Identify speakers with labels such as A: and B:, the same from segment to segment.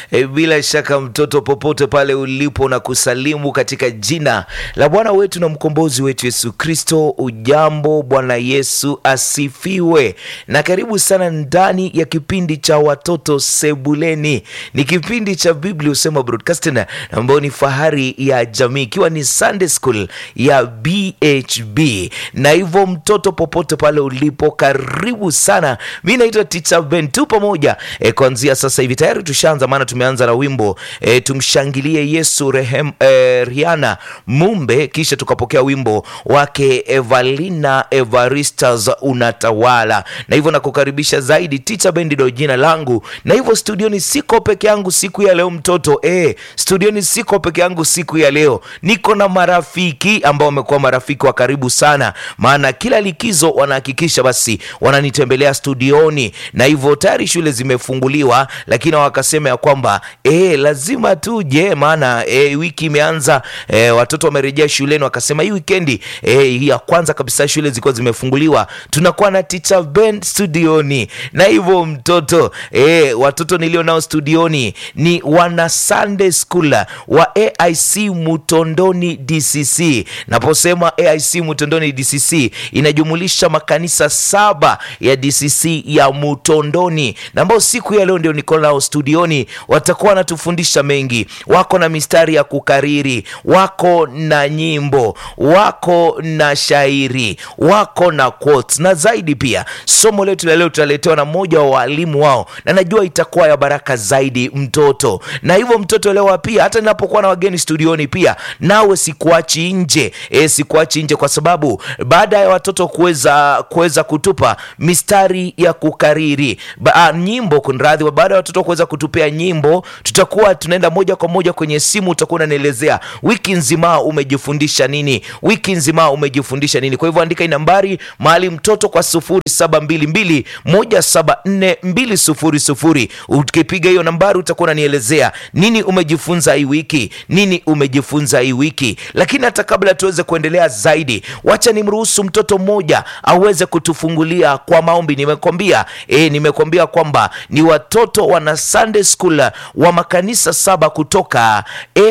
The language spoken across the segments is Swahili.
A: E, bila shaka mtoto, popote pale ulipo, na kusalimu katika jina la Bwana wetu na mkombozi wetu Yesu Kristo. Ujambo, Bwana Yesu asifiwe, na karibu sana ndani ya kipindi cha watoto sebuleni. Ni kipindi cha Biblia Husema Broadcasting ambayo ni fahari ya jamii, ikiwa ni Sunday School ya BHB. Na hivyo mtoto, popote pale ulipo, karibu sana. Mi naitwa Teacher Ben, tu pamoja e, kuanzia sasa hivi tayari tushaanza, maana tumeanza na wimbo e, tumshangilie Yesu rehem, e, Rihanna Mumbe, kisha tukapokea wimbo wake Evalina Evaristas unatawala, na hivyo nakukaribisha zaidi. Teacher Ben ndio jina langu, na hivyo studioni siko peke yangu siku ya leo mtoto e, studioni siko peke yangu siku ya leo, niko na marafiki ambao wamekuwa marafiki wa karibu sana, maana kila likizo wanahakikisha basi wananitembelea studioni, na hivyo tayari shule zimefunguliwa, lakini wakasema ya kwamba e, lazima tuje, maana e, wiki imeanza e, watoto wamerejea shuleni, wakasema hii wikendi e, hii ya kwanza kabisa shule zilikuwa zimefunguliwa, tunakuwa na Teacher Ben studioni, na hivyo mtoto e, watoto nilio nao studioni ni wana Sunday School wa AIC Mutondoni DCC. Naposema AIC Mutondoni DCC inajumulisha makanisa saba ya DCC ya Mutondoni, na ambao siku ya leo ndio niko nao studioni, watakuwa wanatufundisha mengi. Wako na mistari ya kukariri, wako na nyimbo, wako na shairi, wako na quotes, na zaidi pia somo letu la leo tutaletewa na mmoja wa walimu wao, na najua itakuwa ya baraka zaidi mtoto. Na hivyo mtoto, leo pia hata ninapokuwa na wageni studioni, pia nawe sikuachi nje e, sikuachi nje kwa sababu baada ya watoto kuweza kuweza kutupa mistari ya kukariri ba, a, nyimbo kunradhi, baada ya watoto kuweza kutupea nyimbo, tutakuwa tunaenda moja kwa moja kwenye simu, utakuwa unanielezea wiki nzima umejifundisha nini, wiki nzima umejifundisha nini. Kwa hivyo andika hii nambari mahali mtoto kwa sufuri saba mbili mbili moja saba nne mbili sufuri sufuri. Ukipiga hiyo nambari utakuwa unanielezea nini umejifunza hii wiki, nini umejifunza hii wiki. Lakini hata kabla tuweze kuendelea zaidi, wacha nimruhusu mtoto mmoja aweze kutufungulia kwa maombi. Nimekwambia e, nimekwambia kwamba ni watoto wana Sunday School wa makanisa saba kutoka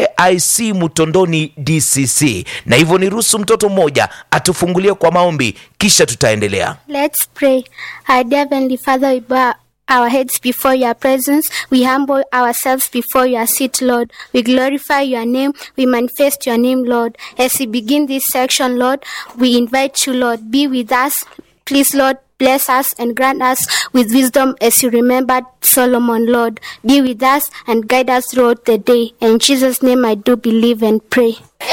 A: AIC Mutondoni DCC, na hivyo niruhusu mtoto mmoja atufungulie kwa maombi, kisha tutaendelea.
B: Let's pray. Our dear Heavenly Father, we bow our heads before your presence. We humble ourselves before your seat, Lord. We glorify your name. We manifest your name, Lord. As we begin this section, Lord, we invite you, Lord, be with us. Please, Lord, bless us and grant us with wisdom as you remembered Solomon, Lord. Be with us and guide us throughout the day. In Jesus' name I do believe and pray.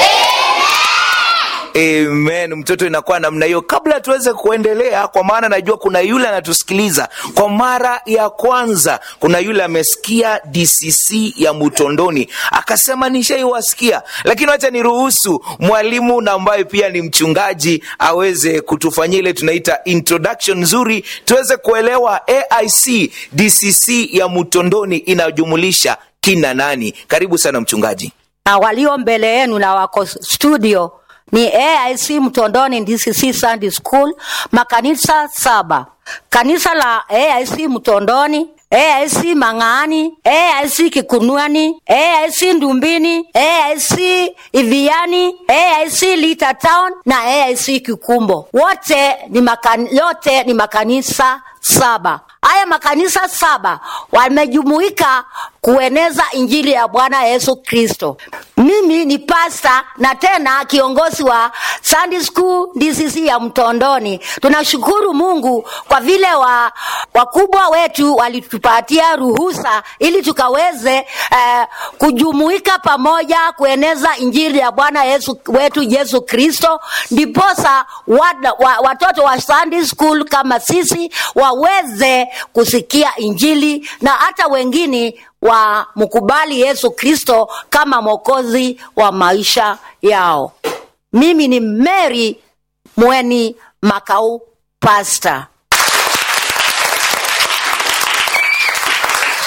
A: Amen. Mtoto, inakuwa namna hiyo. Kabla tuweze kuendelea, kwa maana najua kuna yule anatusikiliza kwa mara ya kwanza, kuna yule amesikia DCC ya Mutondoni akasema nishaiwasikia, lakini wacha niruhusu mwalimu na ambaye pia ni mchungaji aweze kutufanyia ile tunaita introduction nzuri, tuweze kuelewa AIC DCC ya Mutondoni inajumulisha kina nani. Karibu sana mchungaji.
C: na walio mbele yenu na wako studio ni AIC Mtondoni DCC Sunday School, makanisa saba. Kanisa la AIC Mtondoni, AIC Mang'ani, AIC Kikunuani, AIC Ndumbini, AIC Iviani, AIC Lita Town na AIC Kikumbo. Wote ni makan, yote ni makanisa saba. Haya makanisa saba wamejumuika kueneza injili ya Bwana Yesu Kristo. Mimi ni pasta na tena kiongozi wa Sunday School DCC ya Mtondoni. Tunashukuru Mungu kwa vile wa wakubwa wetu walitupatia ruhusa ili tukaweze eh, kujumuika pamoja kueneza injili ya Bwana Yesu wetu Yesu Kristo, ndiposa wada, wa, watoto wa Sunday School kama sisi waweze kusikia injili na hata wengine wa mkubali Yesu Kristo kama mwokozi wa maisha yao. Mimi ni Mary Mweni Makau, pastor.
A: Kwa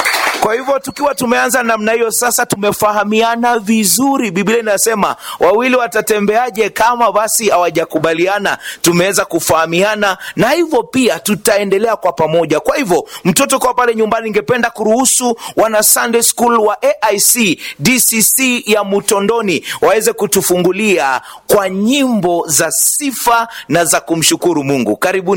A: Kwa hivyo tukiwa tumeanza namna hiyo, sasa tumefahamiana vizuri. Biblia inasema wawili watatembeaje kama basi hawajakubaliana? Tumeweza kufahamiana, na hivyo pia tutaendelea kwa pamoja. Kwa hivyo mtoto kwa pale nyumbani, ningependa kuruhusu wana Sunday School wa AIC DCC ya Mutondoni waweze kutufungulia kwa nyimbo za sifa na za kumshukuru Mungu. Karibuni.